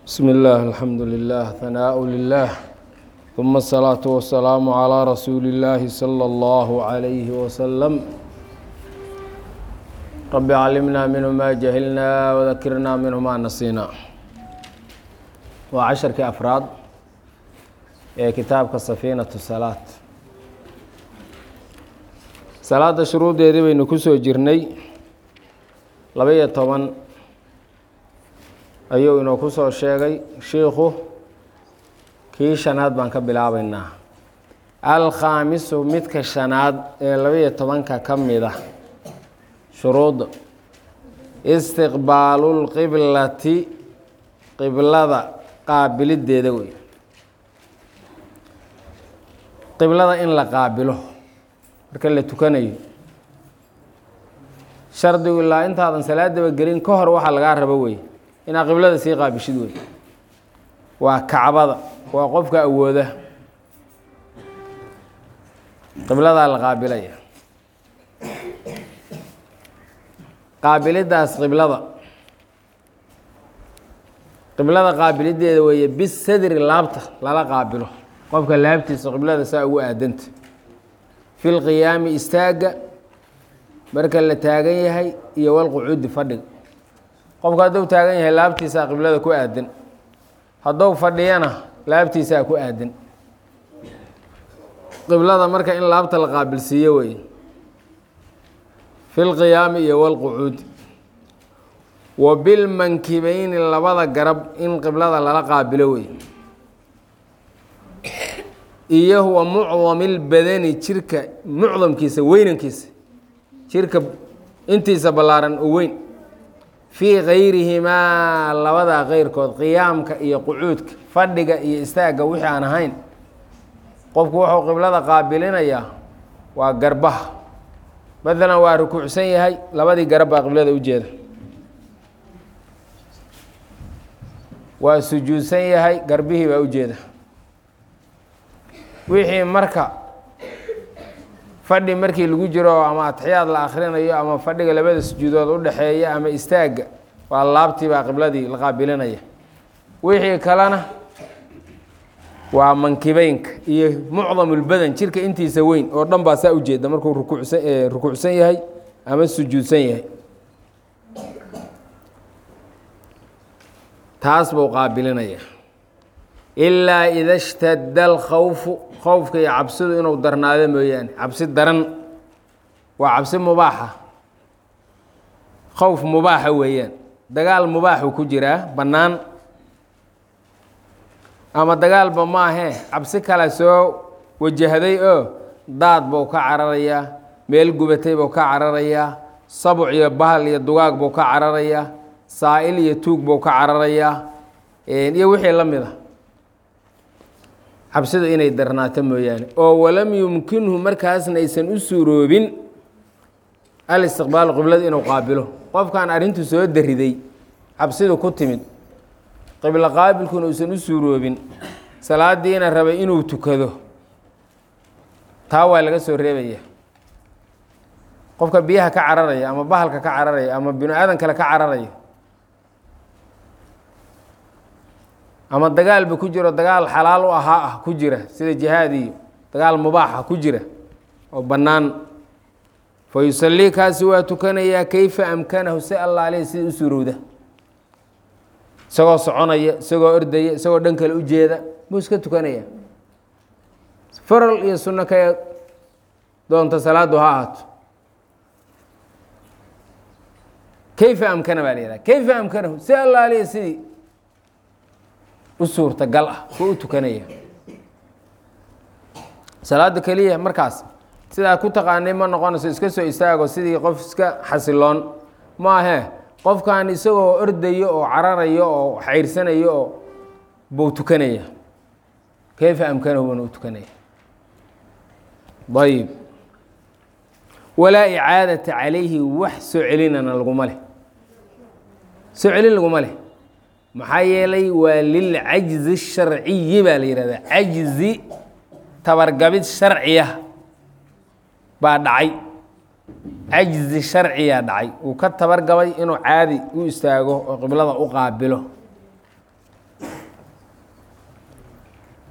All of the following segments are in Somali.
بسم الله الحمد لله ثناء لله ثم الصلاة والسلام على رسول الله صلى الله عليه وسلم رب علمنا منه ما جهلنا وذكرنا منه ما نسينا وعشرك أفراد ee kitaabka safiinatu salaad salaadda shuruuddeedii baynu ku soo jirnay laba-iyo toban ayuu inoo ku soo sheegay shiikhu kii shanaad baan ka bilaabaynaa alkhaamisu midka shanaad ee laba-iyo tobanka ka mida shuruudda istiqbaalulqiblati qiblada qaabilideeda wey qiblada in la qaabilo marka la tukanayo shardigu ilaa intaadan salaadaba gelin ka hor waxaa lagaa rabo wey inaad qiblada sii qaabishid wey waa kacbada waa qofka awooda qibladaa la qaabilaya qaabilidaas qiblada qiblada qaabilideeda weeye bisadri laabta lala qaabilo qofka laabtiisa qiblada saa ugu aadanta fi lqiyaami istaagga marka la taagan yahay iyo walqucuudi fadhiga qofka hadduu taagan yahay laabtiisaa qiblada ku aadan hadduu fadhiyana laabtiisaa ku aadan qiblada marka in laabta la qaabilsiiyo wey fi lqiyaami iyo walqucuudi wa bilmankibeyni labada garab in qiblada lala qaabilo wey iyo wa mucdamilbadani jirka mucdamkiisa weynankiisa jirka intiisa ballaaran oo weyn fii kayrihimaa labadaa keyrkood qiyaamka iyo qucuudka fadhiga iyo istaagga wixii aan ahayn qofku wuxuu qiblada qaabilinayaa waa garbaha maalan waa rukuucsan yahay labadii garab baa qiblada u jeeda waa sujuudsan yahay garbihii baa u jeeda wixii marka fadhi markii lagu jiro ama atxiyaad la akhrinayo ama fadhiga labada sujuudood u dhexeeya ama istaagga waa laabtii baa qibladii la qaabilinaya wixii kalena waa mankibeynka iyo mucdamulbadan jirka intiisa weyn oo dhan baa saa ujeeda markuu rukuucsan rukuucsan yahay ama sujuudsan yahay taas buu qaabilinaya ilaa ida shtadda alkhawfu khowfka iyo cabsidu inuu darnaado mooyaane cabsi daran waa cabsi mubaaxa khowf mubaaxa weeyaan dagaal mubaaxu ku jiraa bannaan ama dagaalba maahee cabsi kale soo wajahday oo daad buu ka cararayaa meel gubatay buu ka cararayaa sabuc iyo bahal iyo dugaag buu ka cararayaa saa-il iyo tuug buu ka cararayaa iyo wixii la mid a cabsidu inay darnaato mooyaane oo walam yumkinhu markaasna aysan u suuroobin alistiqbaalu qiblada inuu qaabilo qofkan arrintu soo dariday cabsidu ku timid qiblo qaabilkuna uusan u suuroobin salaadiina rabay inuu tukado taa waa laga soo reebaya qofka biyaha ka cararaya ama bahalka ka cararaya ama binu aadan kale ka cararaya ama dagaalba ku jiro dagaal xalaal u ahaa ah ku jira sida jihaad iyo dagaal mubaaxa ku jira oo bannaan fa yusallii kaasi waa tukanayaa kayfa amkanahu si allaale sida u suurowda isagoo soconaya isagoo ordaya isagoo dhan kale u jeeda buu iska tukanaya faral iyo sunno ka doonta salaaddu ha ahaato kayfa amkana baa la yihahda kayfa amkanahu si allaale sidii u suurtagal ah buu u tukanaya salaada keliya markaas sidaa ku taqaanay ma noqonayso iska soo istaago sidii qof iska xasiloon maahee qofkan isagoo ordayo oo cararayo oo xayrsanayo oo buu tukanaya kayfa amkanahu buuna u tukanaya ayib walaa icaadata calayhi wax soo celinana laguma leh soo celin laguma leh maxaa yeelay waa lilcajzi sharciyi baa la yihahdaa cajzi tabargabid sharciya baa dhacay cajzi sharciyaa dhacay uu ka tabargabay inuu caadi u istaago oo qiblada u qaabilo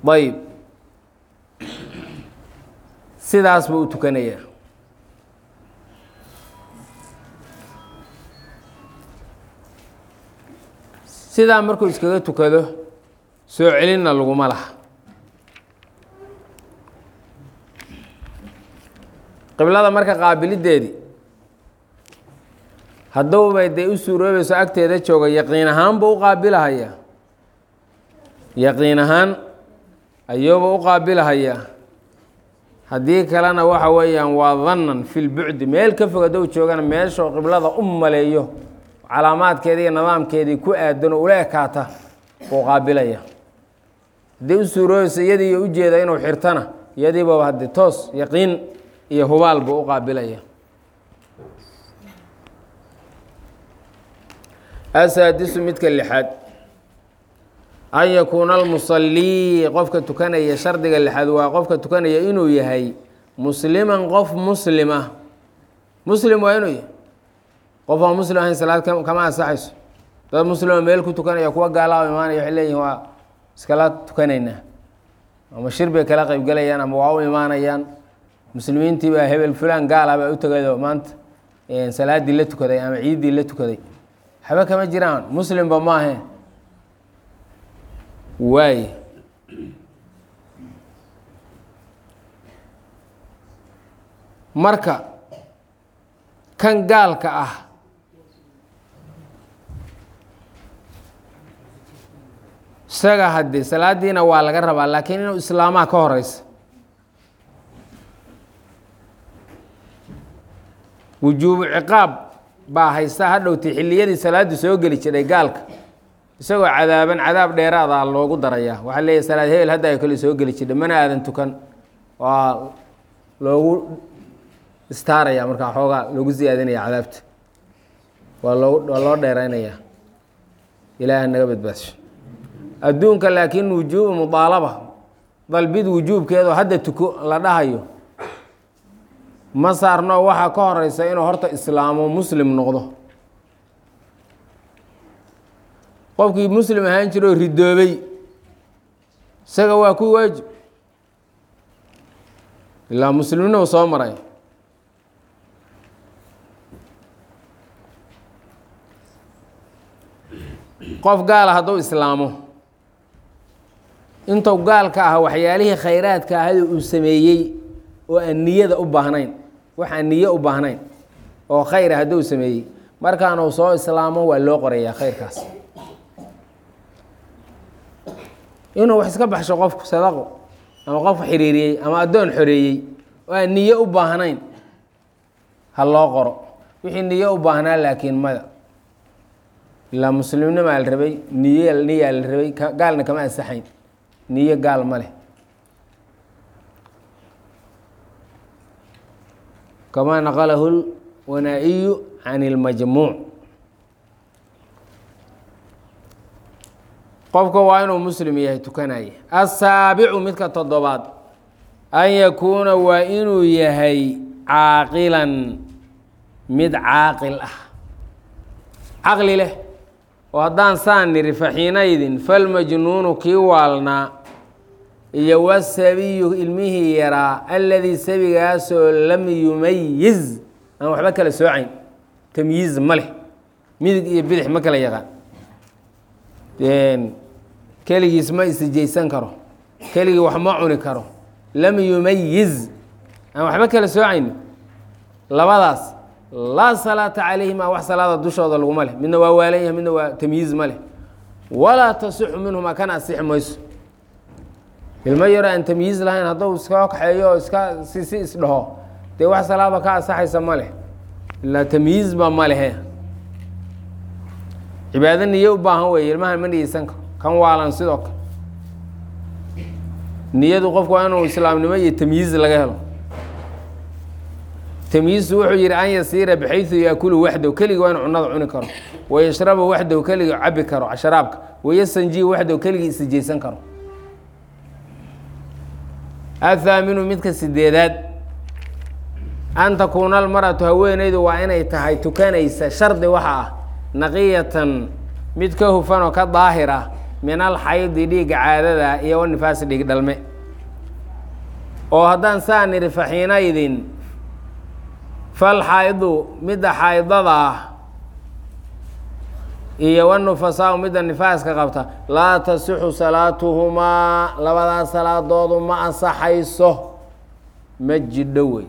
ayb sidaas buu u tukanayaa sidaa markuu iskaga tukado soo celinna laguma laha qiblada marka qaabilideedii hadduubay dee u suuroobayso agteeda jooga yaqiin ahaan buu u qaabilahayaa yaqiin ahaan ayuuba u qaabilahayaa haddii kalena waxa weeyaan waa dannan fi lbucdi meel ka fog hadduu joogana meeshuu qiblada u maleeyo calaamaadkeedii iyo nidaamkeedii ku aadan oo ula ekaata buu qaabilaya haddii u suuroobayso iyadii iyo ujeeda inuu xirtana iyadiiba haddii toos yaqiin iyo hubaal buu u qaabilaya asaadisu midka lixaad an yakuuna almusalii qofka tukanaya shardiga lixaad waa qofka tukanaya inuu yahay musliman qof muslim ah muslim waa inuu yahay qof aan muslim ahayn salaad kama ansaxayso dad muslima meel ku tukanaya kuwa gaalaa imaanaya waxay leeyihin waa iskala tukanaynaa ama shir bay kala qeybgelayaan ama waa u imaanayaan muslimiintii baa hebel fulan gaala baa u tegado maanta salaadii la tukaday ama ciiddii la tukaday waxba kama jiraan muslimba maahe waay marka kan gaalka ah isaga haddii salaadiina waa laga rabaa laakiin inuu islaamaa ka horeysa wujuubu ciqaab baa haysta hadhowtay xilliyadii salaaddu soo geli jiray gaalka isagoo cadaaban cadaab dheeraada loogu darayaa waxaa leeyahy salaad hebel hadda ay kale soo geli jirhay mana aadan tukan waa loogu istaaraya markaa xoogaa loogu siyaadinaya cadaabta waa loo waa loo dheeraynayaa ilaaha naga badbaasho adduunka laakiin wujuubu mudaalaba dalbid wujuubkeedoo hadda tuko la dhahayo ma saarno waxaa ka horeysa inuu horta islaamo muslim noqdo qofkii muslim ahaan jira oo ridoobay isaga waa ku waajib ilaa muslimnimo soo maray qof gaala hadduu islaamo intuu gaalka ah waxyaalihii khayraadka ahada uu sameeyey oo aan niyada u baahnayn wax aan niyo u baahnayn oo khayra hadduu sameeyey markaanuu soo islaamo waa loo qorayaa khayrkaas inuu wax iska baxsho qofku sadaqo ama qof xiriiriyey ama addoon xoreeyey oo aan niyo u baahnayn ha loo qoro wixii niyo u baahnaa laakiin mada ilaa muslimnimaa la rabay niy niyaa la rabay gaalna kama ansaxayn niyo gaal ma leh kamaa naqalahu lwanaa-iyu can ilmajmuuc qofka waa inuu muslim yahay tukanaya asaabicu midka toddobaad an yakuuna waa inuu yahay caaqilan mid caaqil ah caqli leh oo haddaan saan niri faxiinaydin falmajnuunu kii waalnaa iyo wasabiyu ilmihii yaraa alladii sabigaasoo lam yumayiz aan waxba kala soocayn tamyiiz ma leh midig iyo bidix ma kala yaqaan keligiis ma isijaysan karo keligii wax ma cuni karo lam yumayiz aan waxba kala soocayn labadaas laa salaata calayhima wax salaada dushooda laguma leh midna waa waalan yahay midna waa tamyiiz ma leh walaa tasixu minhuma kana asixi mayso ilmo yaro aan tamyiiz lahayn hadduu iska kaxeeyo oo iska si si isdhaho dee wax salaada ka asaxaysa ma leh ilaa tamyiizba ma lehe cibaado niyo u baahan weeye ilmahan ma niyeysan karo kan waalan sidoo kale niyadu qofku waa inuu islaamnimo iyo tamyiiz laga helo tamyiizu wuxuu yihi an yasiira bxayu yaakulu waxdow keligii waa inu cunada cuni karo wayashrabu waxdow keligii cabi karo sharaabka wayastanji waxdow keligii isijaysan karo athaaminu midka sideedaad an takuuna almaratu haweeneydu waa inay tahay tukanaysa shardi waxa ah naqiyatan mid ka hufan oo ka daahir ah min alxaydi dhiigga caadada iyo wanifaasi dhiig dhalme oo haddaan saa nidhi faxiinaydin falxaydu midda xaydada ah iyo wanufasaau midda nifaaska qabta laa tasixu salaatuhumaa labadaas salaadoodu ma ansaxayso ma jidho wey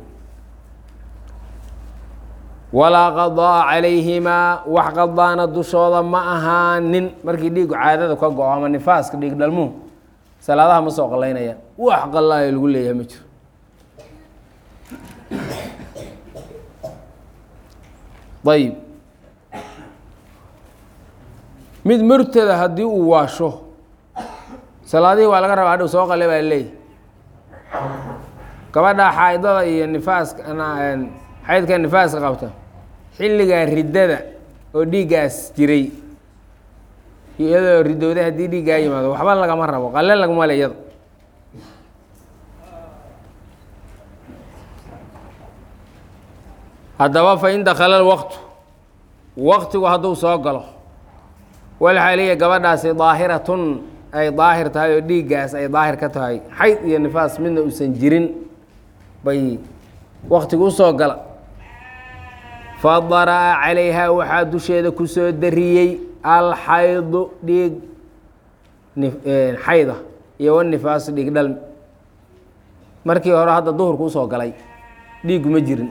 walaa qadaa calayhimaa wax qadaana dushooda ma ahaanin markii dhiigu caadada ka go-o ama nifaaska dhiig dhalmuhu salaadaha ma soo qalaynayaan wax qalaayo lagu leeyahay ma jiro ayib mid murtada haddii uu waasho salaadihii waa laga rabaa hadhow soo qale baa leeyahy gabadha xaaidada iyo nifaaska xaydka nifaaska qabta xilligaa riddada oo dhiiggaas jiray iyadoo ridowday haddii dhiiggaa yimaado waxba lagama rabo qalle lagama le iyada haddaba fa in dakala lwaqtu waqtigu hadduu soo galo walxaaliya gabadhaasi daahiratun ay daahir tahay oo dhiiggaas ay daahir ka tahay xayd iyo nifaas midna uusan jirin bay waqtigu usoo gala fadara'a calayhaa waxaa dusheeda ku soo dariyey alxaydu dhiig xayda iyo wanifaasu dhiig dhalmi markii hore hadda duhurku usoo galay dhiiggu ma jirin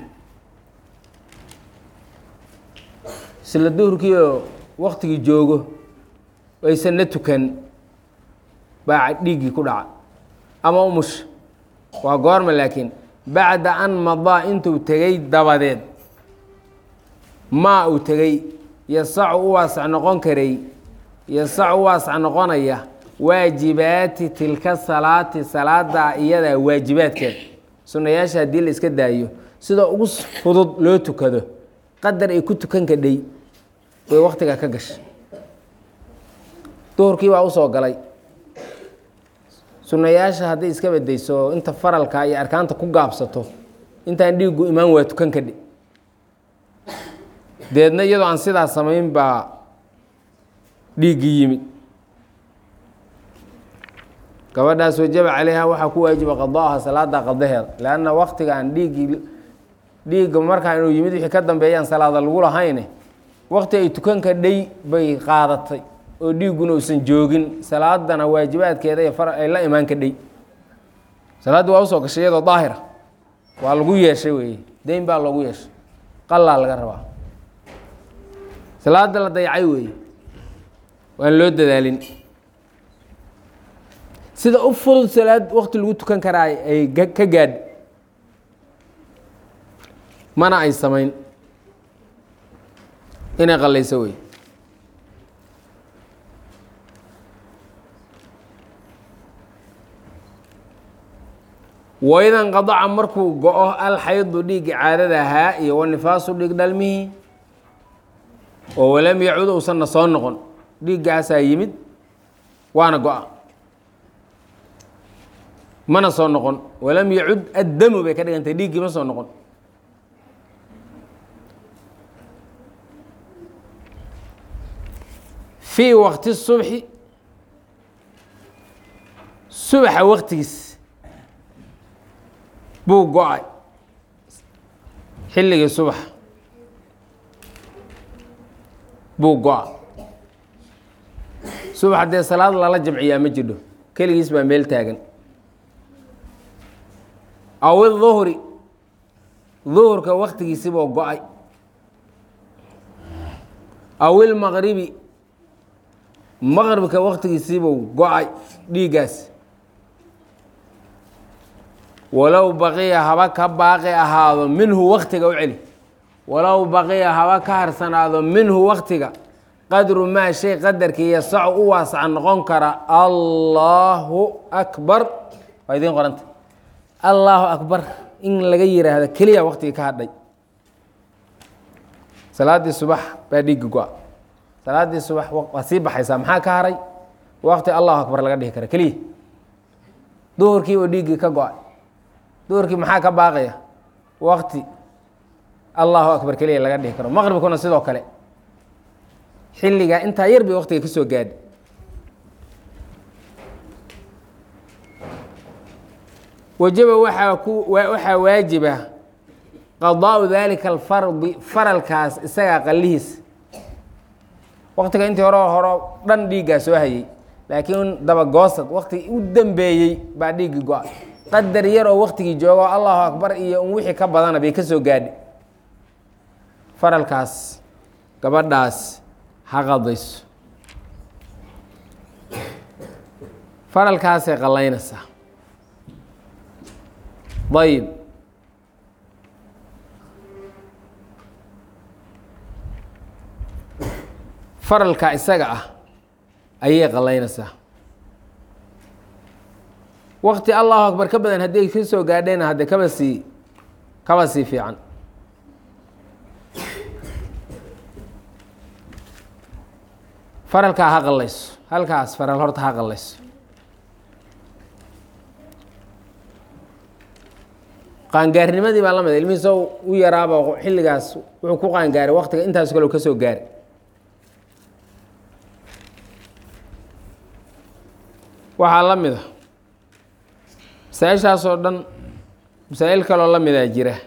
isla duhurkiioo waktigii joogo aysan na tukan baa dhiiggii ku dhaca ama umush waa goorma laakiin bacda an madaa intuu tegey dabadeed maa uu tegey yasacu u waasac noqon karay yasacu u waasac noqonaya waajibaati tilka salaati salaada iyadaa waajibaadkeeda sunayaasha haddii la iska daayo sida ugu fudud loo tukado qadar ay ku tukan kadhay bay waktiga ka gashay duhurkii baa usoo galay sunayaasha hadday iska bedayso inta faralka iyo arkaanta ku gaabsato intaan dhiiggu imaan waa tukan kadhi deedna iyadoo aan sidaas samayn baa dhiiggii yimid gabadhaas wajaba calayha waxaa ku waajiba qadaaha salaada qadaheeda leanna waktigaan dhiiggii dhiigga markaa inuu yimid wixii ka dambeeyaan salaada lagu lahayne wakti ay tukan kadhay bay qaadatay oo dhiigguna uusan joogin salaadana waajibaadkeeda iyo far ay la imaan kadhay salaaddii waa usoo gashay iyadoo daahira waa lagu yeeshay weeye deyn baa loogu yeeshay qalaa laga rabaa salaada la dayacay weeye waan loo dadaalin sida u fudud salaad wakti lagu tukan karaa ay ka gaadh mana ay samayn inay qalayso wey waidan qadaca markuu go-o alxaydu dhiiggi caadada ahaa iyo wanifaasu dhiig dhalmihii oo walam yacud uusanna soo noqon dhiiggaasaa yimid waana go-a mana soo noqon walam yacud addamu bay ka dhigantay dhiiggii ma soo noqon fii wakti subxi subaxa waktigiis buu go-ay xilligii subax buu go-a subax dee salaad lala jamciyaa ma jidho keligiis baa meel taagan aw iduhri duhurka waktigiisibuu go-ay aw ilmaqribi maqribka waktigiisibuu go-ay dhiiggaas walow baqiya haba ka baaqi ahaado minhu waktiga u celi walow baqiya haba ka harsanaado minhu waktiga qadru maa shay qadarkii yasacu u waasaca noqon kara allaahu akbar waa idiin qoranta allaahu akbar in laga yiraahdo keliya waktigii ka hadhay salaaddii subax baa dhiigga go-a salaaddii subax waa sii baxaysaa maxaa ka haray wakti allahu akbar laga dhihi kara keliya duhurkii oo dhiiggii ka go-ay duhurkii maxaa ka baaqaya wakti allahu akbar keliya laga dhihi karo maqribkuna sidoo kale xilligaa intaa yar bay waktiga ka soo gaadhi wajaba waxaa ku waxaa waajiba qadaau dalika alfardi faralkaas isagaa qallihiis waktiga intii hore horo dhan dhiiggaa soo hayay laakiin dabagoosad waktigii u dambeeyey baa dhiiggii go-a qadar yar oo waktigii joogo allahu akbar iyo un wixii ka badana bay ka soo gaadhi faralkaas gabadhaas ha qadayso faralkaasay qallaynaysaa ayib faralka isaga ah ayay qallaynaysaa wakti allahu akbar ka badan hadday ka soo gaadhayna hadde kaba sii kaba sii fiican faralkaa ha qallayso halkaas faral horta ha qallayso qaangaarnimadii baa la mid ilmihiisa u yaraaba xilligaas wuxuu ku qaangaaray waktiga intaas kale ka soo gaaray waxaa la mid a masaa-ishaasoo dhan masaa-il kaloo la midaa jira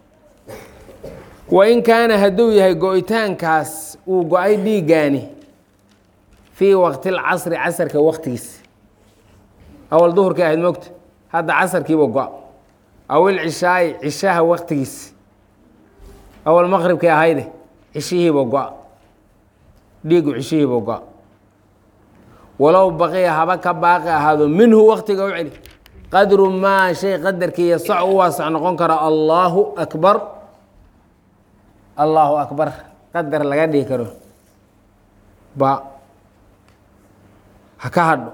wa in kaana hadduu yahay go-itaankaas uu go-ay dhiiggaani fii waqtil casri casarka waktigiisa awal duhurkii ahayd mogta hadda casarkiiba go-a awil cishaayi cishaha waktigiisa awal maqribkii ahayde cishihiiba go-a dhiigu cishihiiba go-a walow baqiya haba ka baaqi ahaado minhu waktiga u celi qadru maa shay qadarkii yasac u waasac noqon karo allaahu akbar allaahu akbar qadar laga dhihi karo ba ha ka hadho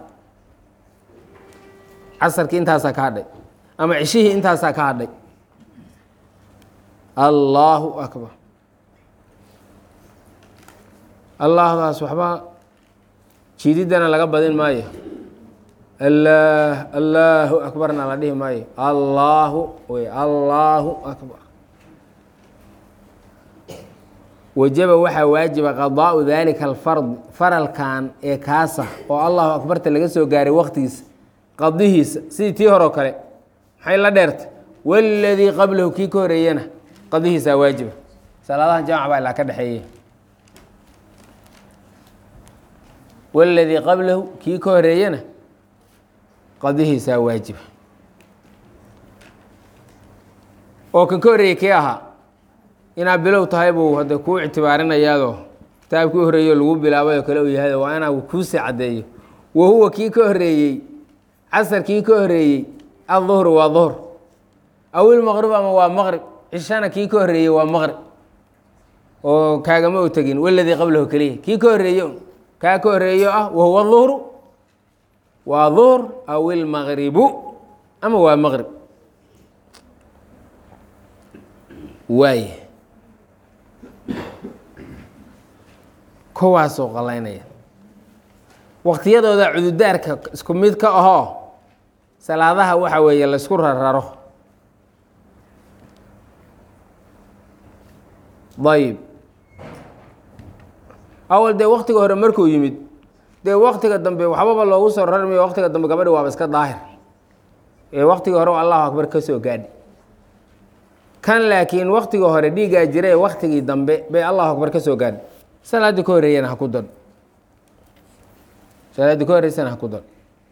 casarkii intaasaa ka hadhay ama cishihii intaasaa ka hadhay allaahu akbar allaahdaas waxba jiididana laga badin maayo allaah allaahu akbarna la dhihi maayo allaahu wey allaahu akbar wajaba waxaa waajiba qadaau dalika alfard faralkan ee kaasa oo allahu akbarta laga soo gaaray waktigiisa qadihiisa sidii tii horeo kale maxay la dheertay waladii qablahu kii ka horeeyana qadihiisaa waajiba salaadahan jamac baa ilaa ka dhexeeya waladii qablahu kii ka horeeyana qadihiisaa waajiba oo kan ka horreeyey kii ahaa inaad bilow tahay buu hadda kuu ictibaarinayaadoo kitaabkii u horreeyo lagu bilaabay oo kale uu yahay waa inaa kuusii caddeeyo wa huwa kii ka horreeyey casarkii ka horreeyey adduhru waa duhr aw ilmaqrib ama waa maqrib cishana kii ka horreeyey waa maqrib oo kaagama u tegin waladii qablahu keliya kii ka horreeye kaa ka horreeyo ah wahuwa duhru waa duhr aw ilmaqribu ama waa maqrib waay kuwaasoo qalaynaya waqtiyadooda cududaarka isku mid ka ahoo salaadaha waxa weeye laysku rararo ayib awal dee waktiga hore markuu yimid dee waktiga dambe waxbaba loogu soo rarmayo waktiga dambe gabadhi waaba iska daahir ee waktiga hore allahu akbar ka soo gaadhi kan laakiin waktiga hore dhiiggaa jira ee waktigii dambe bay allahu akbar ka soo gaadhi salaaddii ka horreeyana ha ku dan salaaddii ka horreysana ha ku dan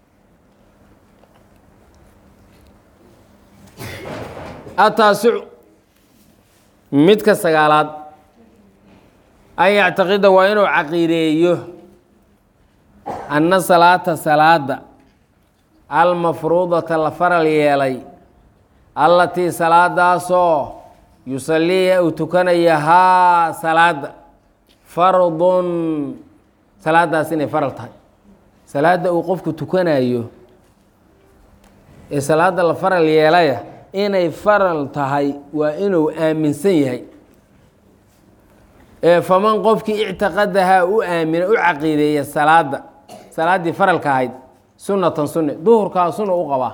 ataasicu midka sagaalaad an yactaqida waa inuu caqiideeyo anna salaata salaada almafruudata la faral yeelay allatii salaadaasoo yusaliiha uu tukanaya haa salaada fardun salaadaas inay faral tahay salaadda uu qofku tukanayo ee salaada la faral yeelaya inay faral tahay waa inuu aaminsan yahay ee faman qofkii ictiqadahaa u aamina u caqiideeya salaada salaaddii faralka ahayd sunnatan sunne duhurkaa sunna u qabaa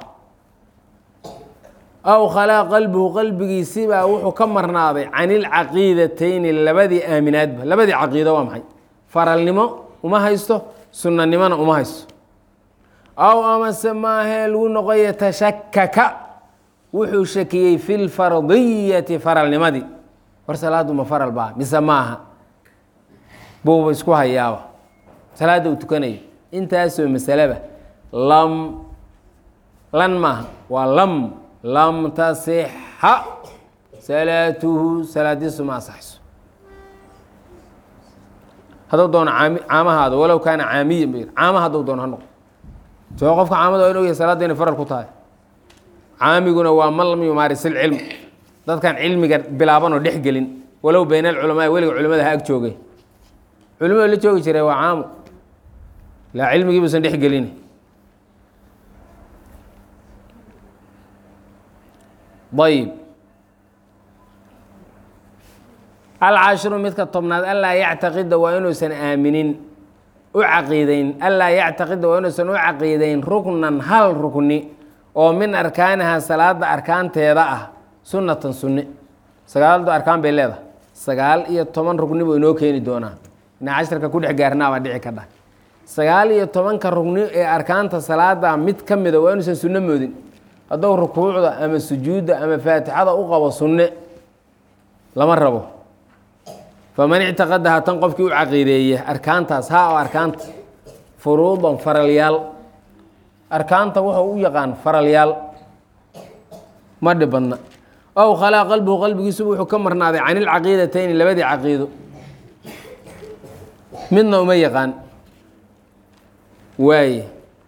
aw khalaa qalbuhu qalbigiisibaa wuxuu ka marnaaday can ilcaqiidatayni labadii aaminaadba labadii caqiido waa maxay faralnimo uma haysto sunnanimona uma haysto aw amase maahee lagu noqoya tashakaka wuxuu shakiyey fi lfardiyati faralnimadii war salaaddu ma faral baa mise maaha buuba isku hayaaba salaadda uu tukanayo intaasoo masaleba lam lan maaha waa lam lam tasixa salaatuhu salaadiisu ma asaxayso hadduu doono caami caamahaada walow kaana caamiyan ba caama hadduu doono ha noqo soo qofka caamada waa in ogyahay salaadda inay faral ku tahay caamiguna waa man lam yumaaris ilcilm dadkan cilmiga bilaabanoo dhex gelin walow bayna alculamaa weliga culimada ha ag joogay culimada la joogi jiray waa caamo laa cilmigii buusan dhex gelin ayb alcaashiru midka tobnaad anlaa yactaqida waa inuusan aaminin u caqiideyn anlaa yactaqida waa inuusan u caqiideyn ruknan hal rukni oo min arkaaniha salaada arkaanteeda ah sunnatan sunne sagaaldu arkaan bay leedahay sagaal iyo toban rugni buu inoo keeni doonaa ina casharka ku dhex gaarnaabaa dhici ka dhah sagaal iyo tobanka rugni ee arkaanta salaada mid ka mida waa inuusan sunno moodin hadduu rukuucda ama sujuudda ama faatixada u qabo sunne lama rabo faman ictiqadaha tan qofkii u caqiideeye arkaantaas ha oo arkaanta furuudan faralyaal arkaanta wuxuu u yaqaan faralyaal ma dhib badna ow khalaa qalbuhu qalbigiisuba wuxuu ka marnaaday can ilcaqiidatayni labadii caqiido midna uma yaqaan waaye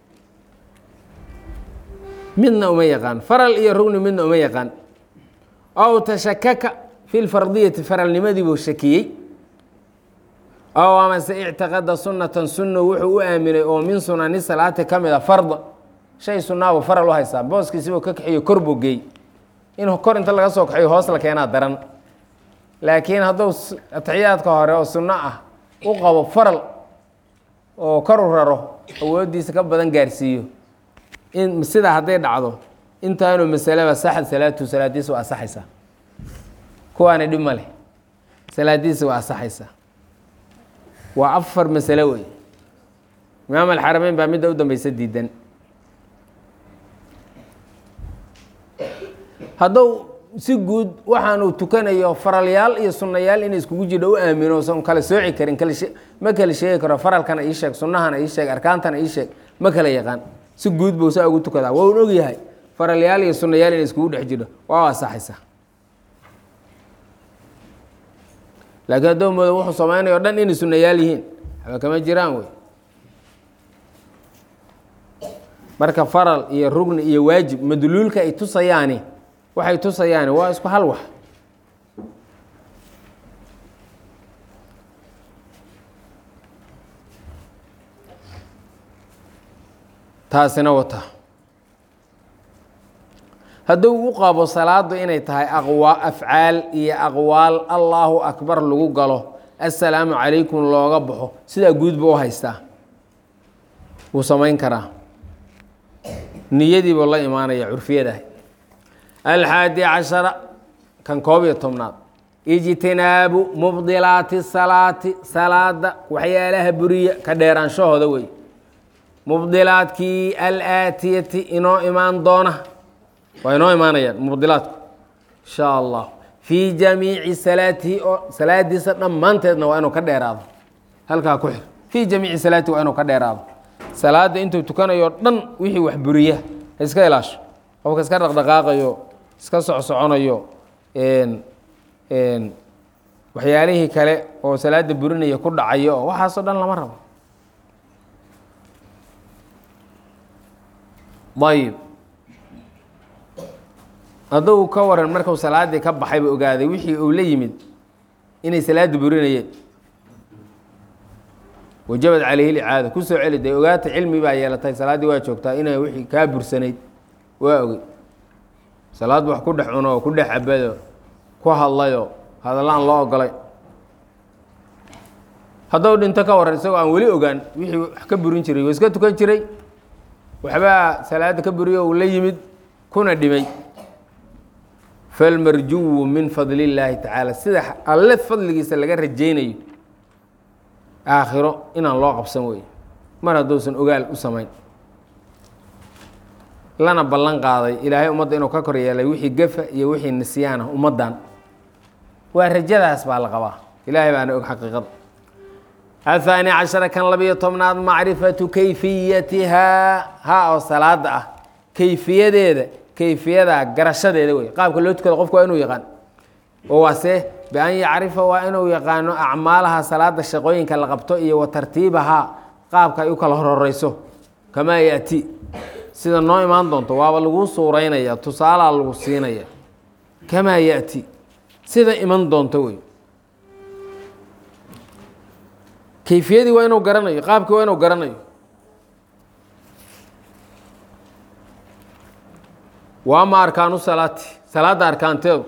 midna uma yaqaan faral iyo rugni midna uma yaqaan ow tashakaka fi lfardiyati faralnimadii buu shakiyey ow amase ictiqada sunnatan sunna wuxuu u aaminay oo min sunani salaati ka mid a farda shay sunnaabu faral u haystaa booskiisibuu ka kaxiyo kor buu geey in kor inta laga soo kaxiyo hoos la keenaa daran laakiin hadduu atixiyaadka hore oo sunno ah u qabo faral oo kor u raro awooddiisa ka badan gaarsiiyo in sidaa hadday dhacdo intaanu masaleba saxad salaatu salaadiisa waa asaxaysaa kuwaana dhib ma leh salaadiisa waa asaxaysaa waa afar masalo wey imaam alxarameyn baa midda u dambeysa diidan hadduu si guud waxaanu tukanayo faralyaal iyo sunnayaal inay iskugu jidho u aamino usan kala sooci karin kala ma kala sheegi karo faralkana ii sheeg sunnahana ii sheeg arkaantana ii sheeg ma kala yaqaan si guud buu saa ugu tukadaa waa un ogyahay faralyaal iyo sunnayaal inay iskugu dhex jidho waa asaxaysaa laakiin hadduu moodo wuxuu samaynayo o dhan inay sunnayaal yihiin waxba kama jiraan wey marka faral iyo rugni iyo waajib madluulka ay tusayaani waxay tusayaani waa isku hal wax taasina wata hadduu u qabo salaadu inay tahay aqwa afcaal iyo aqwaal allaahu akbar lagu galo assalaamu calaykum looga baxo sidaa guud buu u haystaa wuu samayn karaa niyadiibuu la imaanaya curfiyadaah alxaadi cashara kan koob iyo tobnaad ijtinaabu mubdilaati salaati salaada waxyaalaha buriya ka dheeraanshahooda wey mubdilaadkii alaatiyati inoo imaan doona waa inoo imaanayaan mubdilaadku insha allah fii jamiici salaatihi oo salaadiisa dhammaanteedna waa inuu ka dheeraado halkaa ku xir fii jamiici salaatihi waa inuu ka dheeraado salaada intuu tukanayo dhan wixii wax buriya ha iska ilaasho qofka iska dhaqdhaqaaqayo iska socsoconayo waxyaalihii kale oo salaada burinaya ku dhacayo oo waxaasoo dhan lama rabo ayib hadduu ka waran markuu salaaddii ka baxayba ogaaday wixii uu la yimid inay salaada burinayeen wajabad calayhi licaada ku soo celi dee ogaata cilmi baa yeelatay salaaddii waa joogtaa inay wixii kaa bursanayd waa ogey salaadba wax ku dhex cuno oo ku dhex cabado ku hadlayo hadallaan loo ogolay hadduu dhinto ka waran isagoo aan weli ogaan wixii wax ka burin jiray oo iska tukan jiray waxbaa salaada ka buriyo uu la yimid kuna dhimay falmarjuwu min fadli illaahi tacaala sida alle fadligiisa laga rajaynayo aakhiro inaan loo qabsan wey mar hadduusan ogaal u samayn lana ballan qaaday ilaahay ummadda inuu ka kor yeelay wixii gefa iyo wixii nisyaana ummaddan waa rajadaas baa la qabaa ilaahay baana og xaqiiqada ahaani cashara kan labiyo tobnaad macrifatu kayfiyatihaa ha oo salaada ah kayfiyadeeda kayfiyadaa garashadeeda wey qaabka loo tukado qofku waa inuu yaqaan oo waase bian yacrifa waa inuu yaqaano acmaalaha salaada shaqooyinka la qabto iyo wa tartiibahaa qaabka ay u kala hororeyso kamaa yaati sida noo imaan doonto waaba laguu suuraynaya tusaalaa lagu siinaya kamaa yaati sida iman doonto wey kayfiyadii waa inuu garanayo qaabkii waa inuu garanayo wa ama arkaanu salaati salaadda arkaanteedu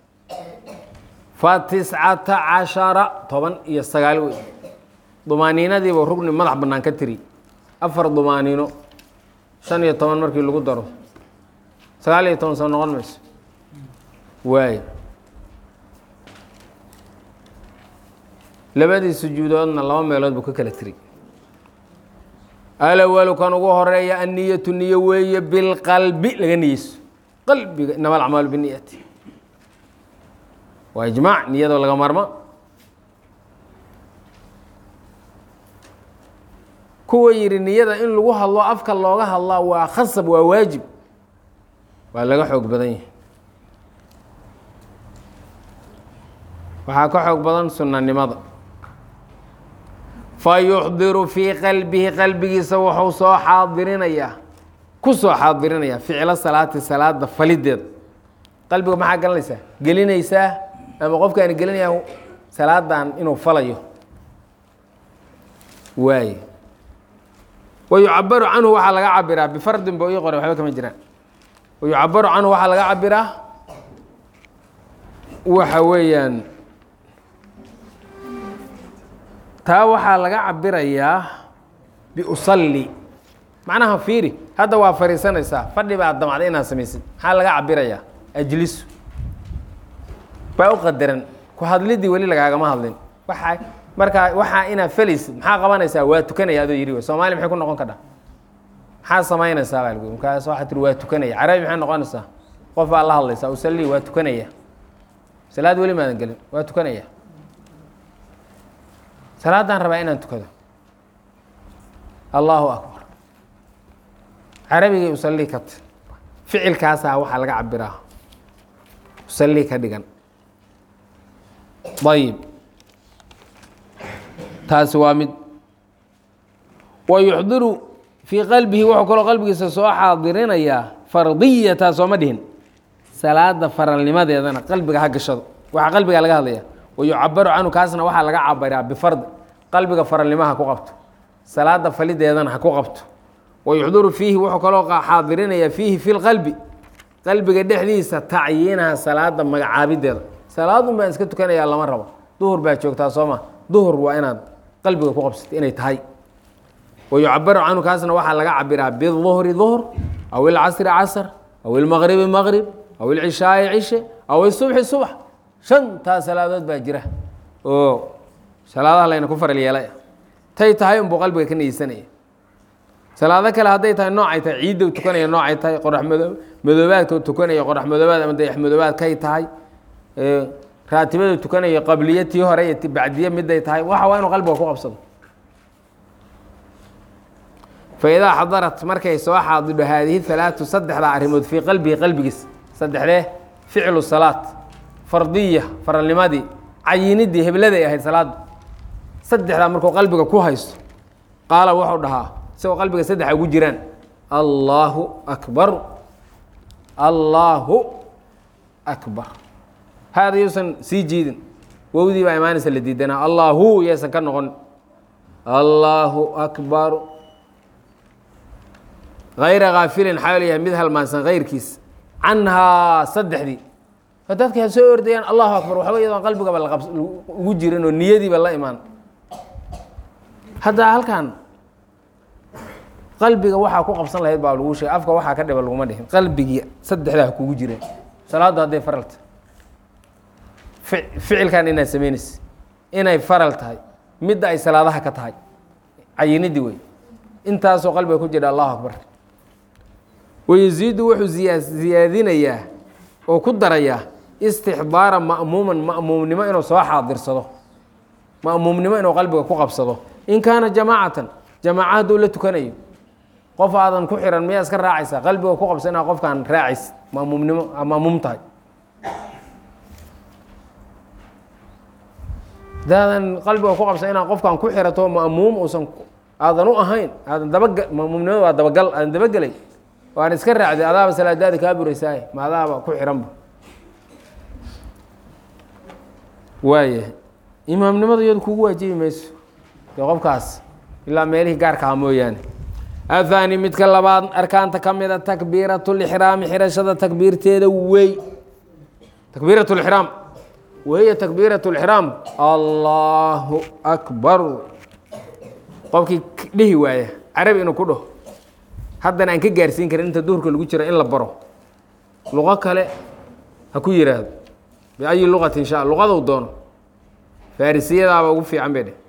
fa tiscata cashara toban iyo sagaal wey dumaaniinadiiba rugni madax bannaan ka tiri afar dumaaniino shan iyo toban markii lagu daro sagaal iyo toban soo noqon mayso waay labadii sujuudoodna laba meelood buu ka kala tiri alawalu kan ugu horeeya anniyatu niyo weeye bilqalbi laga niyeyso qalbiga inama alacmaalu biniyati waa ijmaac niyadoo laga marma kuwa yidhi niyada in lagu hadlo afka looga hadlaa waa khasab waa waajib waa laga xoog badan yahay waxaa ka xoog badan sunanimada fa yuxdiru fii qalbihi qalbigiisa wuxuu soo xaadirinayaa ku soo xaadirinayaa ficlo salaati salaada falideeda qalbiga maxaa galanaysaa gelinaysaa ama qofkaani gelinayaa salaadan inuu falayo waaye wayucabaru canhu waxaa laga cabiraa bifardin ba ii qore waxba kama jiraan wayucabaru canhu waxaa laga cabiraa waxa weeyaan taa waxaa laga cabirayaa biusalli macnaha fiiri hadda waa fariisanaysaa fadhi baa damacday inaad samaysid maxaa laga cabirayaa ajlisu baa u qadaran ku hadlidii weli lagaagama hadlin waxa markaa waxaa inaad felaysid maxaa qabanaysaa waa tukanaya adoo yidhi soomaaliya maxay ku noqon kadha maxaa samaynaysaa baa lagu markaas waxaa tiri waa tukanaya carabi maxay noqonaysaa qof baa la hadlaysaa usalli waa tukanaya salaad weli maadan gelin waa tukanaya salaadaan rabaa inaan tukado allahu akbar carabigay usalli kat ficilkaasaa waxaa laga cabiraa usalli ka dhigan ayib taasi waa mid wa yuxdiru fii qalbihi wuxuu kaloo qalbigiisa soo xaadirinayaa fardiyata sooma dhihin salaada faralnimadeedana qalbiga ha gashado waxaa qalbiga laga hadlaya wayucabaru canhu kaasna waxaa laga cabiraa bifard qalbiga faralnimo ha ku qabto salaada falideedana ha ku qabto wayuxdiru fiihi wuxuu kaloo xaadirinayaa fiihi fi lqalbi qalbiga dhexdiisa tacyiinaha salaada magacaabideeda salaadun baan iska tukanayaa lama rabo duhur baa joogtaa sooma duhur waa inaad qalbiga ku qabsato inay tahay wayucabaru canhu kaasna waxaa laga cabiraa biduhri duhr aw ilcasri casr aw ilmaqribi maqrib aw ilcishaai cishe aw isubxi subx shantaa salaadood baa jira oo salaadaha layna ku faral yeelay tay tahay unbuu qalbiga ka niyeysanaya salaado kale hadday tahay noocay tahay ciidda tukanaya noocay tahay qorax mado madoobaadka tukanaya qorax madoobaad ama dayax madoobaad kay tahay raatibada tukanaya qabliye tii hore iyo ti bacdiye miday tahay waxa waa inuu qalbiga ku qabsado faidaa xadarat markay soo xaadidho haadihi halaatu saddexdaa arrimood fii qalbihi qalbigiis saddexdee ficlu salaat fardiya faralnimadii cayinidii hebladay ahayd salaada saddexdaa markuu qalbiga ku haysto qaala wuxuu dhahaa isagoo qalbiga saddexa ugu jiraan allaahu akbar allaahu akbar haada yuusan sii jiidin wowdii baa imaanaysa la diidanaa allaahu yaysan ka noqon allaahu akbar hayra kaafilin xaal yahay mid halmaansan kayrkiis canhaa saddexdii dadka ha soo ordayaan allahu akbar waxba iyadoon qalbigaba ugu jirin oo niyadiiba la imaan hadda halkan qalbiga waxaa ku qabsan lahayd baa lagu sheegay afka waxaa ka dhiba laguma dhihin qalbigii saddexdaa ha kugu jireen salaaddu hadday faralta ficilkan inaad samaynaysa inay faral tahay midda ay salaadaha ka tahay cayinidii wey intaasoo qalbiga ku jira allahu akbar wayasiidu wuxuu ziyaa ziyaadinayaa oo ku darayaa istixdaara ma'muuman ma'muumnimo inuu soo xaadirsado ma'muumnimo inuu qalbiga ku qabsado in kaana jamaacatan jamaaca hadduu la tukanayo qof aadan ku xiran miyaa iska raacaysa qalbiga ku qabsa inaa qofkaan raacays ma'muumnimo ma'muum tahay hadaadan qalbiga ku qabsa inaa qofkaan ku xirato ma'muum uusan aadan u ahayn aadan dabaga ma'muumnimada waa dabagal aadan dabagelay waan iska raacday adaaba salaadaada kaa buraysaay ma adaaba ku xiranba waaya imaamnimada iyadu kugu waajibi mayso dee qofkaas ilaa meelihii gaarka aha mooyaane athani midka labaad arkaanta ka mida takbiirat lixraami xirashada takbiirteeda wey takbiirat lixraam wahiya takbiirat lixraam allahu akbar qofkii dhihi waaya carabi inuu ku dhaho haddana aan ka gaarsiin karin inta duhurka lagu jira in la baro luqo kale ha ku yiraahdo biayi luqati insha luqadou doono farrisiyadaaba ugu fiican bay dheh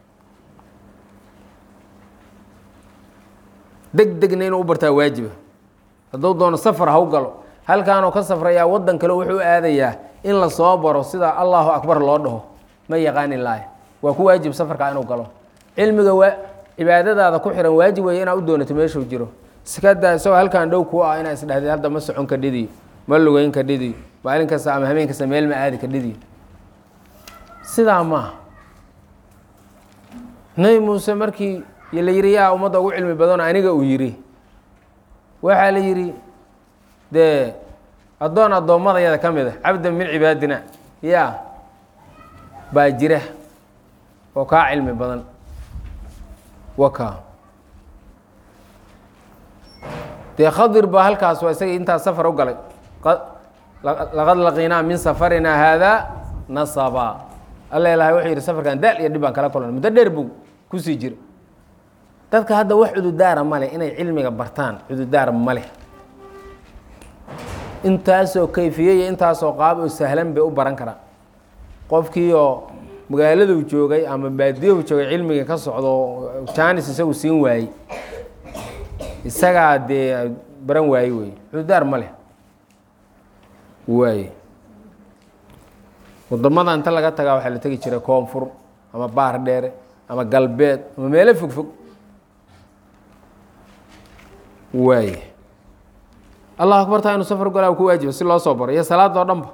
deg degna inuu u bartaa waajiba hadduu doono safar ha u galo halkaanoo ka safrayaa waddan kale wuxuu aadayaa in la soo baro sida allahu akbar loo dhaho ma yaqaanin laaya waa ku waajib safarkaa inuu galo cilmiga waa cibaadadaada ku xihan waajib weeye inaa u doonato meeshuu jiro iskadaa isagoo halkaan dhow ku ah inaa isdhahday hadda ma socon ka dhidiyo ma lugeyn ka dhidiyo maalin kasta ama habeen kasta meel ma aadi ka dhidiyo sidaa maaha nebi muuse markii la yidhi yaa ummadda ugu cilmi badano aniga uu yidhi waxaa la yidhi dee addoon addoommadayada ka mid a cabdan min cibaadina yaa baa jira oo kaa cilmi badan waka dee khadir baa halkaas waa isagii intaas safar u galay laqad laqiinaa min safarinaa haadaa nasaba alla ilahay wuxuu yidhi safarkan daal iyo dhib baan kala kulanay muddo dheer buu kusii jira dadka hadda wax cududaara ma leh inay cilmiga bartaan cududaar ma leh intaasoo kayfiye iyo intaasoo qaab oo sahlan bay u baran karaan qofkii oo magaaladuu joogay ama baadiyahu joogay cilmiga ka socdo jaanis isagu siin waayey isagaa dee baran waaye wey cududaar ma leh waaye wadamada inta laga tagaa waxaa la tegi jiray koonfur ama baar dheere ama galbeed ama meelo fog fog waaye allah akbartaa inuu safar golaa ku waajiba si loo soo baro iyo salaada oo dhanba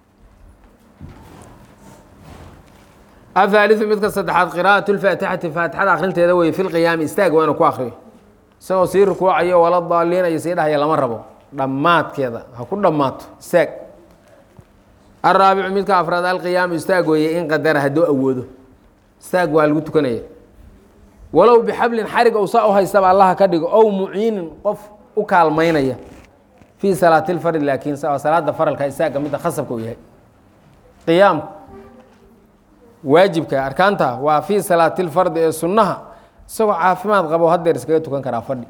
ahaaliu midka saddexaad qira'at lfaatixati faatixada akrinteeda weye fi lqiyaami istaag waa inuu ku akriyo isagoo sii rukuucayo wala daaliinayo sii dhahaya lama rabo dhammaadkeeda ha ku dhammaato istaag araabicu midka afraad alqiyaamu istaag weeye in qadara hadduu awoodo istaag waa lagu tukanaya walow bixablin xarig ou saa u haystaba allaha ka dhigo ow muciinin qof u kaalmaynaya fii salaati lfardi laakiin salaada faralka istaaga midda khasabka u yahay qiyaamku waajibka arkaanta waa fii salaati lfardi ee sunnaha isagoo caafimaad qabo hadeer iskaga tukan karaa fadhi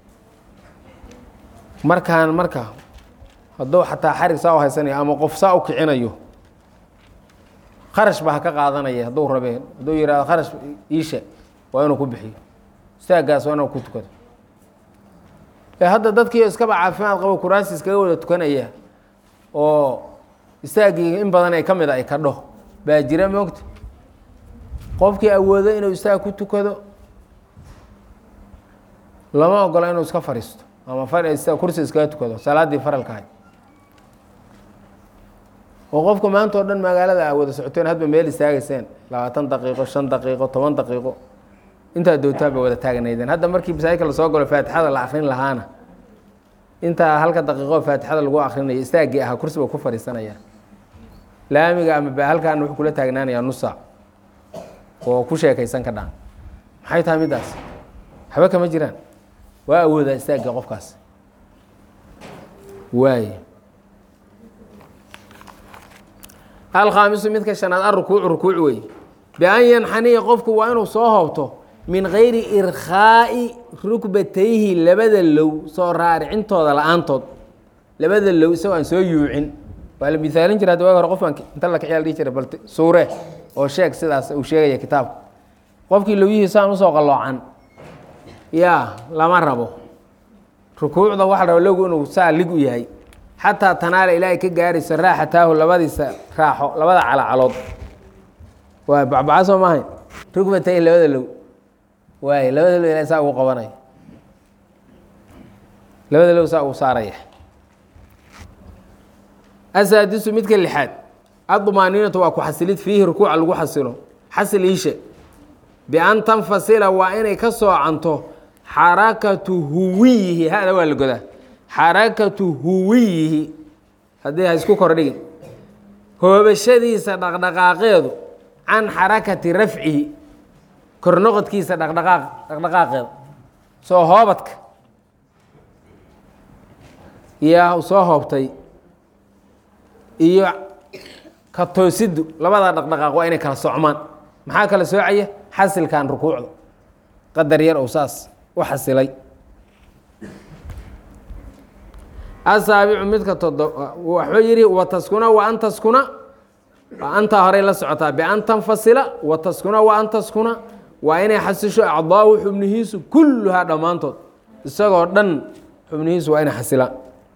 markaan marka hadduu xataa xarig saa u haysanayo ama qof saa u kicinayo kharash baa ha ka qaadanaya hadduu rabe hadduu yihahdo kharash iishe waa inuu ku bixiyo istaagaas waa inuu ku tukado ee hadda dadkii iskaba caafimaad qabo kuraasi iskaga wada tukanaya oo istaaggii in badan ay ka mid a ay ka dhaho baa jira moogta qofkii awoodo inuu istaag ku tukado lama ogola inuu iska fariisto ama kursi iskaga tukado salaaddii faralkahay oo qofka maanta oo dhan magaalada a wada socoteen hadba meel istaagayseen labaatan daqiiqo shan daqiiqo toban daqiiqo intaa doontaa bay wada taagnaydeen hadda markii masaajidka lasoo galo faatixada la akrin lahaana intaa halka daqiiqo faatixada lagu akrinayo istaaggii ahaa kursi ba ku fadhiisanaya laamiga ama halkaan wuxuu kula taagnaanayaa nusa oo ku sheekaysan ka dhaan maxay tahay middaas waxba kama jiraan waa awoodaa istaagga qofkaas waay alkhaamisu midka shanaad arukuucu rukuuc wey bian yanxaniya qofku waa inuu soo hoobto min gayri irkhaa'i rukbatayhi labada low soo raaricintooda la-aantood labada low isagoo aan soo yuucin waa la misaalin jira hadda waagi hore qofkan inta la kaciyaa la dhihi jira bal suure oo sheeg sidaas uu sheegaya kitaabka qofkii lowyihiisaan usoo qalloocan yaa lama rabo rukuucda waxa raba logu inuu saa lig u yahay xataa tanaala ilaahay ka gaarayso raaxataahu labadiisa raaxo labada calacalood waay bacbaca soo maahayn rugbatay labada low waay labada low ilahay saa ugu qabanaya labada low saa uu saaraya asaadisu midka lixaad admaaniinatu waa ku xasilid fiihi rukuuca lagu xasilo xasil iishe bian tanfasila waa inay ka soocanto xarakatu huwiyihi hada waa la godaa xarakatu huwiyihi haddii ha isku kordhigin hoobashadiisa dhaqdhaqaaqeedu can xarakati rafcihi kornoqodkiisa dhaqdhaqaaq dhaqdhaqaaqeeda soo hoobadka yaa soo hoobtay iyo ka toosiddu labada dhaqdhaqaaq waa inay kala socmaan maxaa kala soocaya xasilkan rukuucda qadar yar ou saas u xasilay asaabicu midka todo waxuu yidhi wataskuna wa an taskuna antaa horey la socotaa bian tanfasila wa taskuna wa an taskuna waa inay xasisho acdaahu xubnihiisu kulluhaa dhammaantood isagoo dhan xubnihiisu waa inay xasilaan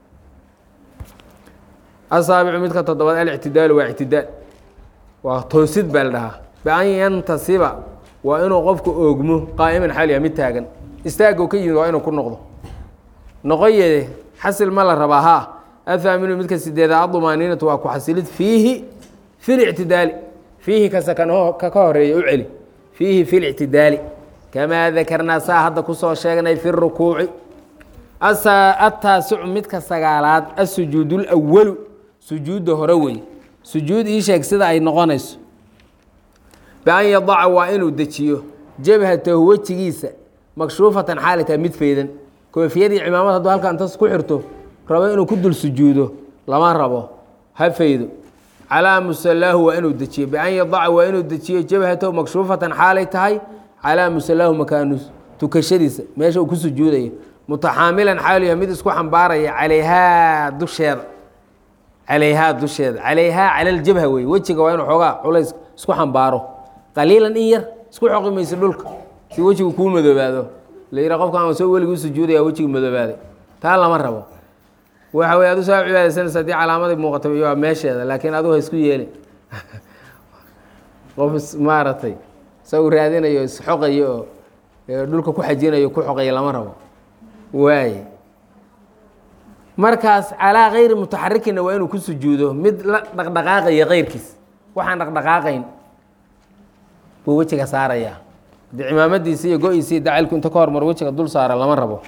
asaabicu midka toddobaad alictidaalu waa ictidaal waa toosid baa la dhahaa bian yantasiba waa inuu qofku oogmo qaa'iman xaaliya mid taagan istaagou ka yimid waa inuu ku noqdo noqoyede xasil ma la rabaa haa athaaminu midka sideeda adumaaniinatu waa ku xasilid fiihi fi lictidaali fiihi kase ka ka horeeya u celi fiihi fi lictidaali kamaa dakarnaa saa hadda kusoo sheegnay fi rukuuci ataasicu midka sagaalaad asujuud lwalu sujuudda hore wey sujuud ii sheeg sida ay noqonayso bian yadaca waa inuu dejiyo jabhatahu wejigiisa makshuufatan xaalita mid feydan koofiyadii cimaamad hadduu halka intas ku xirto rabo inuu ku dul sujuudo lama rabo ha feydo calaa musalaahu waa inuu dejiyo bian yadaca waa inuu dejiyo jabhatahu makshuufatan xaalay tahay calaa musalaahu makaanu tukashadiisa meesha uu ku sujuudayo mutaxaamilan xaaliya mid isku xambaaraya calayhaa dusheeda calayhaa dusheeda calayhaa cala ljabha wey wejiga waa inuu xoogaa culays isku xambaaro qaliilan in yar isku xoqi mayso dhulka si wejigu kuu madoobaado la yidha qofkaan soo weliguu sujuudaya wejigu madoobaaday taa lama rabo waxa wey adu saa cibaadaysanaysa haddii calaamaday muuqata waa meesheeda laakiin adigu ha isku yeelin qof maaragtay sa uu raadinayo isxoqayo oo dhulka ku xajinayo ku xoqaya lama rabo waaye markaas calaa kayri mutaxarikinna waa inuu ku sujuudo mid la dhaqdhaqaaqaya keyrkiis waxaan dhaqdhaqaaqayn buu wejiga saaraya haddii cimaamadiisi iyo go-iisi iyo dacalku inta ka hormar wejiga dul saara lama rabo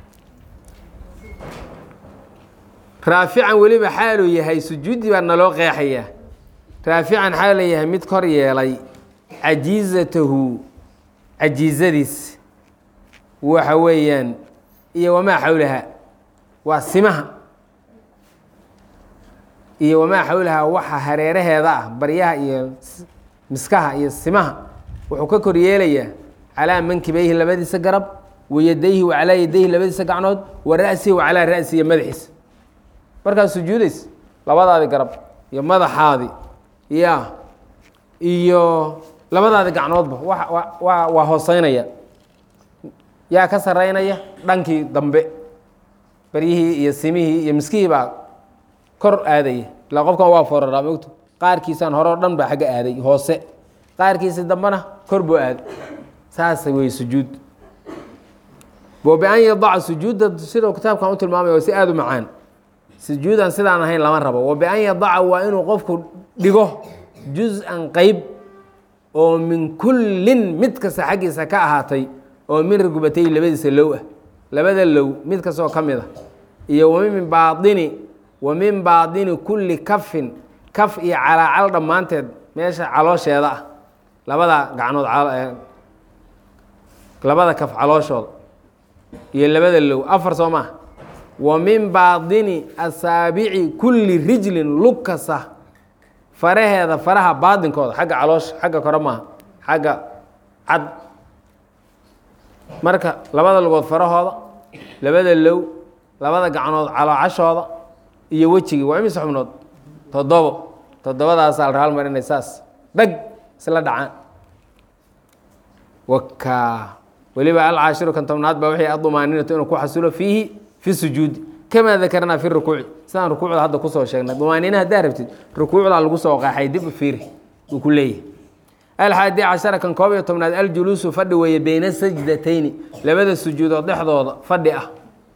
raafican weliba xaaluu yahay sujuuddii baa naloo qeexaya raafican xaaluu yahay mid kor yeelay cajiizatahu cajiizadiis waxa weeyaan iyo wamaa xawlaha waa simaha iyo wamaa xawlaha waxa hareeraheeda ah baryaha iyo miskaha iyo simaha wuxuu ka kor yeelayaa calaa mankibeyhi labadiisa garab wayadayhi wa calaa yadayhi labadiisa gacnood wa ra'sihi wa calaa ra'si iyo madaxiisa markaad sujuudays labadaadi garab iyo madaxaadi ya iyo labadaadi gacnoodba wa wa waa hooseynaya yaa ka saraynaya dhankii dambe baryihii iyo simihii iyo miskihii baa kor aadaya ilaa qofkan waa foraraa mogto qaarkiisaan hore o dhan baa xagga aaday hoose qaarkiisi dambena kor buu aaday saasa wey sujuud bo bian yadaca sujuudda sidau kitaabkan u tilmaamaya waa si aada u macaan sujuudan sidaan ahayn lama rabo wa bian yadaca waa inuu qofku dhigo juz-an qeyb oo min kullin mid kasta xaggiisa ka ahaatay oo min rugbatay labadiisa low ah labada low mid kastoo ka mid a iyo wamin baaini wa min baadini kulli kafin kaf iyo calaacal dhammaanteed meesha caloosheeda ah labada gacnood labada kaf calooshooda iyo labada low afar soo maa wa min baadini asaabici kulli rijlin lug kasta faraheeda faraha baadinkooda xagga caloosha xagga kore maaha xagga cad marka labada lugood farahooda labada low labada gacnood caloocashooda iyo wejigii waa imise xubnood toddobo toddobadaasaa la hal marinay saas dhag isla dhacaan wakaa weliba alcaashiru kan tobnaad baa waxay adumaaninatu inuu ku xasilo fiihi fi sujuudi kamaa dakarnaa fi rukuuci sidaan rukuucda hadda kusoo sheegnay dumaaniina haddaa rabtid rukuucdaa lagu soo qaaxay dib u fiiri uu ku leeyahay alxaadi cashara kan koob iyo tobnaad aljuluusu fadhi weeye beyna sajdatayni labada sujuudood dhexdooda fadhi ah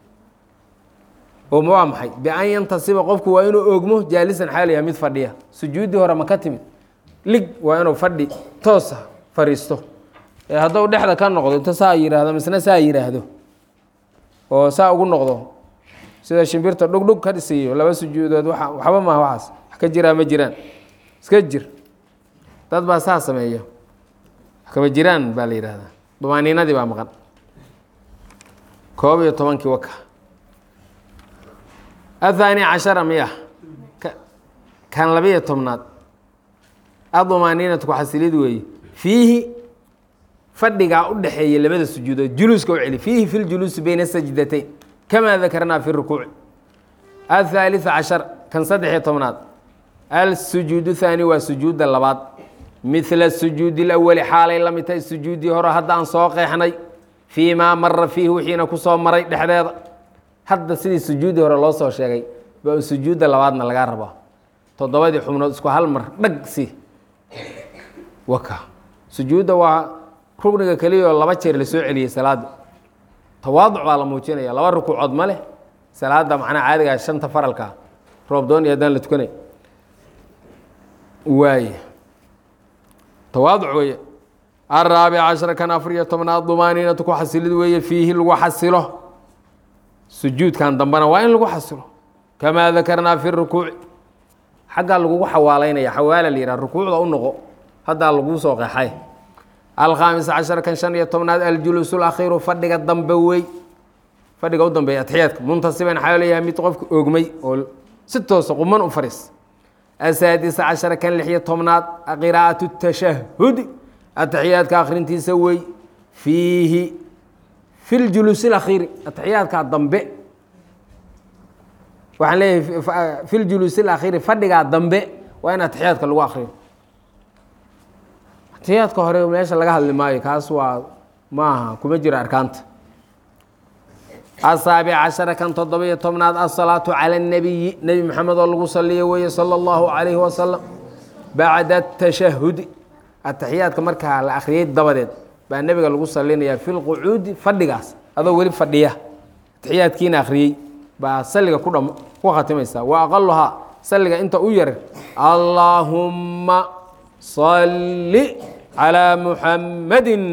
oo waa maxay bian yantasiba qofku waa inuu ogmo jaalisan xaal yahay mid fadhiya sujuuddii hore ma ka timid lig waa inuu fadhi toosa fariisto ee hadduu dhexda ka noqdo inta saa yidhaahdo misna saa yidhaahdo oo saa ugu noqdo sida shimbirta dhugdhug ka dhisiiyo laba sujuudood waa waxba maaha waxaas wax ka jiraa ma jiraan iska jir dad baa saa sameeya wax kama jiraan baa la yidhaahdaa dumaaniinadii baa maqan koob iyo tobankii waka ahaani cashara miya kan labiyo tobnaad adumaaniinatu ku xasilid weeye fiihi fadhigaa u dhexeeya labada sujuudood juluuska u celi fiihi fi ljuluusi beyna sajdatayn kamaa dakarnaa fi rukuuci athaalith cashar kan saddexiyo tobnaad alsujuudu thaani waa sujuudda labaad midla sujuudi اlawali xaalay la mid tahay sujuuddii hore haddaan soo qeexnay fii maa mara fiihi wixiina ku soo maray dhexdeeda hadda sidii sujuuddii hore loo soo sheegay ba sujuudda labaadna lagaa rabaa toddobadii xubnood isku hal mar dhag si waka sujuudda waa rugniga keliya oo laba jeer lasoo celiyey salaadda tawaaduc baa la muujinaya laba rukuucood ma leh salaadda macnaha caadigaa shanta faralka roobdoon iyo haddaan la tukanay waay tawaaduc weeye araabic cashara kan afar iyo tobnaad dumaaniinatu ku xasilid weeye fiihi lagu xasilo sujuudkan dambena waa in lagu xasilo kamaa dakarnaa fi rukuuci xaggaa lagugu xawaalaynaya xawaala la yihah rukuucda u noqo haddaa laguu soo qeexay alkhaamis cashar kan shan iyo tobnaad aljuluusu lakhiiru fadhiga dambe wey fadhiga u dambeeya atxiyaadka muntasiban xaa leeyahay mid qofka ogmay oo si toosa quman u fariis asaadisa cashara kan lix iyo tobnaad qiraa'atu tashahudi ataxiyaadka akhrintiisa wey fiihi fi ljuluusi lakhiiri ataxiyaadka dambe waxaan leeyahay fi ljuluusi alakhiiri fadhigaa dambe waa in ataxiyaadka lagu akriyo ataxiyaadka hore meesha laga hadli maayo kaas waa maaha kuma jiro arkaanta asaabic cashara kan toddoba-iyo tobnaad asalaatu cala اnabiyi nebi maxamed oo lagu saliyo weeye sala اllahu calayhi wasalam bacda atashahudi ataxiyaadka markaa la akhriyey dabadeed baa nebiga lagu salinayaa fi lqucuudi fadhigaas adoo weli fadhiya ataxiyaadkiina akhriyey baa saliga ku dham ku khatimaysa wa aqaluhaa saliga inta u yar allaahumma salli calaa muxammadin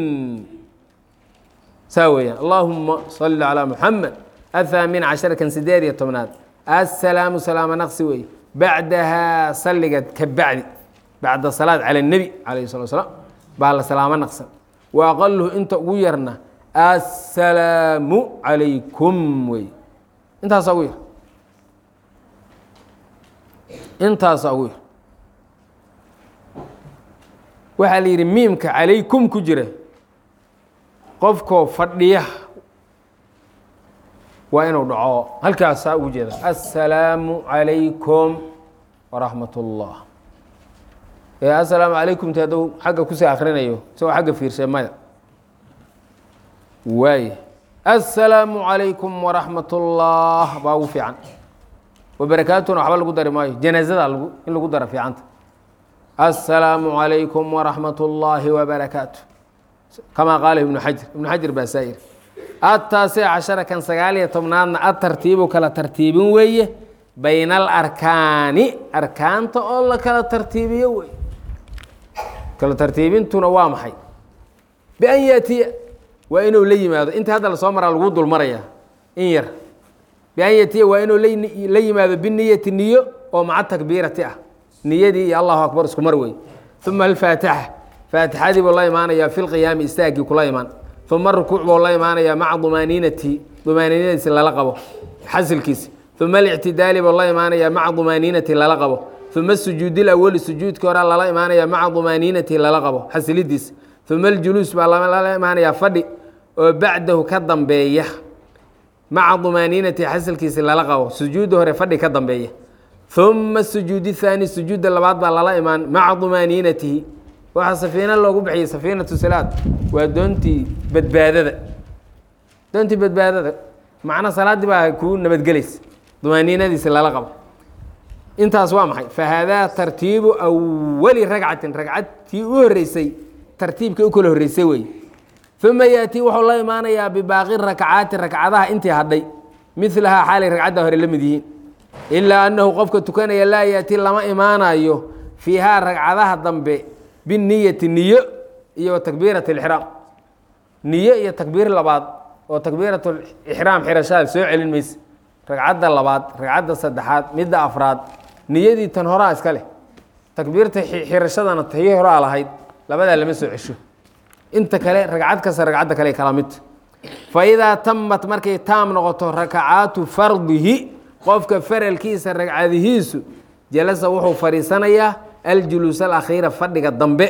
saa weeyaan allaahuma salli calaa muxamed athaamin cashara kan sideed iyo tobnaad assalaamu salaama naqsi weeye bacdahaa salliga ka bacdi bacda salaad cala اnebi calayh salatu slaam baa la salaamo naqsan wa aqaluhu inta ugu yarna assalaamu calaykum wey intaasaa ugu yar intaasaa ugu yar waxaa la yidhi miimka calaykum ku jira qofkoo fadhiya waa inuu dhaco halkaasaa ugu jeeda assalaamu calaykum waraxmat ullah ee assalaamu calaykum ti hadduu xagga kusii akrinayo isagoo xagga fiirshay maya waay assalaamu calaykum waraxmat ullah baa ugu fiican wabarakaatuna waxba lagu dari maayo janaazada lagu in lagu dara fiicanta assalaamu calaykum waraxmat ullaahi wabarakaatu kamaa qaala ibnu xajar ibnu xajar baa saa yiri ataasic cashara kan sagaal iyo tobnaadna atartiibu kala tartiibin weeye bayna alarkaani arkaanta oo la kala tartiibiyo wey kala tartiibintuna waa maxay bian yaatiya waa inuu la yimaado inta hadda lasoo maraa lagu dul maraya in yar bian yaatiya waa inuu la yimaado biniyati niyo oo maca takbiirati ah niyadii iyo allahu akbar isku mar wey uma alfaatixa faatixadii buu la imaanayaa fi lqiyaami istaagii kula imaan uma rukuuc buu la imaanayaa maca dumaaniinati dumaaniinadiisi lala qabo xasilkiisi uma alictidaali buu la imaanayaa maca dumaaniinati lala qabo uma sujuudi lawali sujuudkii hore lala imaanayaa maca dumaaniinati lala qabo xasilidiisi uma aljuluus baa lala imaanayaa fadhi oo bacdahu ka dambeeya maca dumaaniinati xasilkiisi lala qabo sujuudda hore fadhi ka dambeeya uma sujuudi haani sujuudda labaad baa lala imaan maca dumaaniinatihi waxaa safiina loogu bixiyey safiinatu salaad waa doontii badbaadada doontii badbaadada macna salaaddii baa kuu nabadgelaysa dumaaniinadiisi lala qabo intaas waa maxay fahaadaa tartiibu awali ragcatin ragcadtii u horreysay tartiibkii u kala horreysay weeye uma yaatii wuxuu la imaanayaa bibaaqi rakcaati rakcadaha intii hadhay milahaa xaalay ragcadda hore la mid yihiin ilaa annahu qofka tukanaya laa yaatii lama imaanayo fiihaa ragcadaha dambe biniyati niyo iyo takbiirat اlixraam niyo iyo takbiir labaad oo takbiirat ixraam xirashaada soo celin mayse ragcadda labaad ragcadda saddexaad midda afraad niyadii tan horaa iska leh takbiirta xirashadana tii horaa lahayd labadaa lama soo cesho inta kale ragcad kasta ragcadda kale kala mid faidaa tamat markay taam noqoto rakacaatu fardihi qofka faralkiisa ragcadihiisu jalasa wuxuu fadhiisanayaa aljuluus alakhiira fadhiga dambe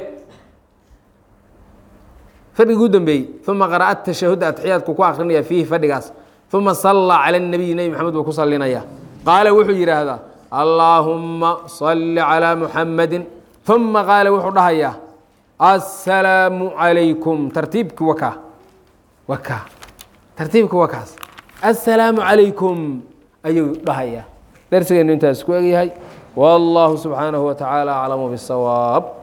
fadhigii u dambeeyey uma qara'a tashahud atxiyaadku ku akrinaya fiihi fadhigaas uma sallaa cala اnabiy nebi maxamed buu ku salinaya qaala wuxuu yidhaahdaa allaahumma salli calىa muxamadi uma qaala wuxuu dhahayaa assalaamu calaykum tartiibki wakaa wakaa tartiibki wakaas assalaamu calaykum ayuu dhahayaa darsigeenu intaas ku egyahay wallahu subxaanahu wa tacaala aclamu bisawaab